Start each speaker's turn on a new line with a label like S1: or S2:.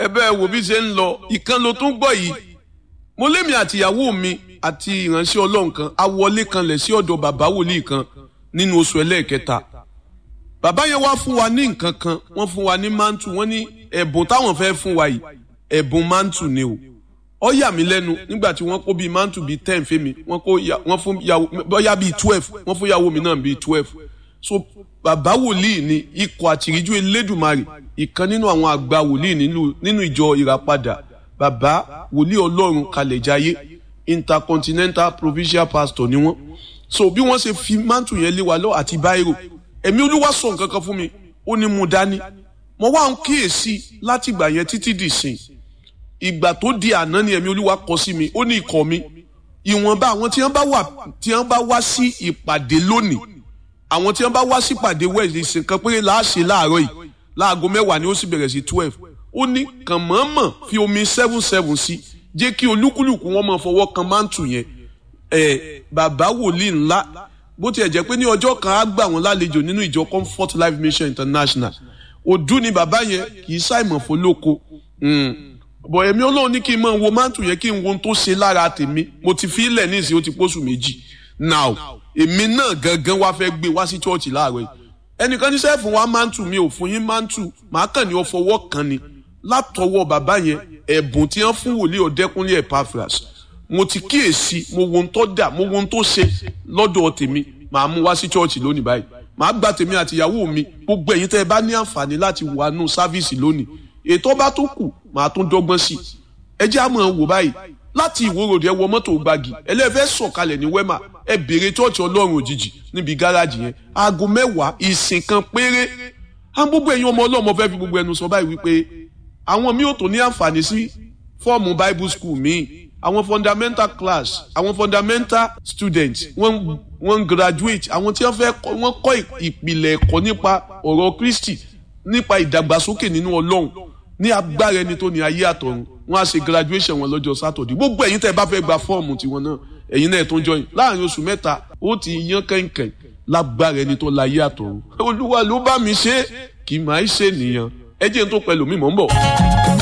S1: bẹ́ẹ̀ wo bí ṣe ń lọ ìkan ló tún gbọ́ yìí mo lémi àtìyàwó mi àti ìránṣẹ́ ọlọ́run kan a wọlé kanlẹ̀ sí ọ̀dọ̀ bàbá wòlíì kan nínú oṣù ẹlẹ́ẹ̀kẹta bàbá yẹn wá fún wa ní nǹkan kan wọ́n fún wa ní mántù wọ́n ní ẹ̀bùn táwọn fẹ́ fún wa yìí ẹ̀bùn mántù ni o ó yà mí lẹ́nu nígbà tí wọ́n kó bíi mántù bíi ten fẹ́mi wọ́n kó wọ́n fún yàwó bóyá bíi twelve wọ́n fún yàwó mi náà bíi twelve so bàbá wòlíì ni ikọ̀ àtìríjú elédùmarè ìkan nínú àwọn àgbà wòlíì nínú ìjọ ìràpadà bàbá wòlíì ọlọ́run kalẹ̀jáyé intercontinental provincial pastor ni wọ́n so bí wọ́n ṣe fi mántù yẹn lé wa lọ àti báírò ẹ̀mí olúwa sọ nǹkan kan fún mi ó ní mú dání mo wá ń kíyèsí láti ìgbà yẹn títí dì sìn ìgbà tó di àná ni ẹ̀mí olúwa kọ sí mi ó ní ikọ̀ mi ìwọ̀nba àwọn tí wọ́n bá wà tí wọ́n bá wá sí ìpàdé lónìí àwọn tí wọ́n bá wá sí ìpàdé wẹ̀sì ìsìn kan péré láàṣẹ láàárọ̀ yìí láago mẹ́wàá ni ó sì bẹ̀rẹ̀ sí twelve ó ní kàn mọ̀ọ́mọ̀ fi omi seven seven sí jẹ́ kí olúkúlùkù wọn máa fọwọ́ kan mántù yẹn ẹ̀ bàbá wòlíì ńlá bó tiẹ̀ jẹ́ pé ní ọjọ́ kan á gbà wọ́n lálejò nínú ìjọ comfort life mission international òdú ni bàbá yẹn kì í ṣàìmọ̀ fọlọ́kọ bọ̀ ẹ̀mí ọlọ́run ní kí n máa wo mántù yẹn kí n wo ohun tó ṣe lára tèmi mo ti fi ilẹ̀ ní ìsìn ó ti pósù méjì now èmi náà gangan wá fẹ́ gbé wá sí chọ́ọ̀chì láàárọ̀ yìí ẹnìkan ní sẹ́ẹ̀fù wa mántù mi ò fún yín mántù màá kàn ní ọ fọwọ́ kan ni látọwọ́ bàbá yẹn ẹ̀bùn tí wọ́n fún wòlíì ọ̀dẹ́kúnlé Epaphras mo ti kíyèsí mo wo ohun tó dà mo wo ohun tó ṣe lọ́dọ̀ tèmi màá mú wá sí chọ́ọ̀chì lónìí báyìí màá gba tèmi àti ìyàwó mi gbogbo ẹ̀yin tẹ́ ẹ bá ní àǹfààní láti wà nù sáfíìsì lónìí ètò bá tó kù màá tún dọ́gbọ́n sí i ẹ jẹ́ àmọ́ wò báyìí láti ìwòròdì ẹ wọ mọ́tò gbági ẹlẹ́fẹ́ sọ̀kalẹ̀ ní wẹ́mà ẹ béèrè chọ́ọ̀chì ọlọ́run òjijì níbi gáràjì yẹn aago mẹ́wàá ìsìn kan péré á gbogbo ẹ̀yin ọmọ ọlọ́mọ fẹ́ fi gbogbo ẹnu sọ báyìí wípé àwọn mi ò tó ní àǹfààní sí fọ́ọ̀mù bible school míì àwọn fundamental class àwọn fundamental students wọ́n wọ́n graduate àwọn tí wọ́n fẹ́ wọ́n kọ́ ìpìlẹ̀ ẹ̀kọ́ nípa ọ̀rọ̀ Kristi nípa ìdàgbàsókè nínú ọlọ́run ní agbára ẹni tó ní ayé àtọ̀run wọ́n á ṣe graduation wọn lọ́jọ́ sátọ̀dé gbogbo ẹ̀yin tẹ́ ẹ bá fẹ́ gba fọ́ọ̀mù tiwọn náà ẹ̀yin náà tó ń join láàrin oṣù mẹ́ta ó ti yan kẹ̀kẹ́ lágbára ẹni tó láyé àtọ̀run olúwa ló bá mi ṣe kì í máa ṣe nìyẹn ẹ jẹ́ n tó pẹ̀lú mi mò ń bọ̀.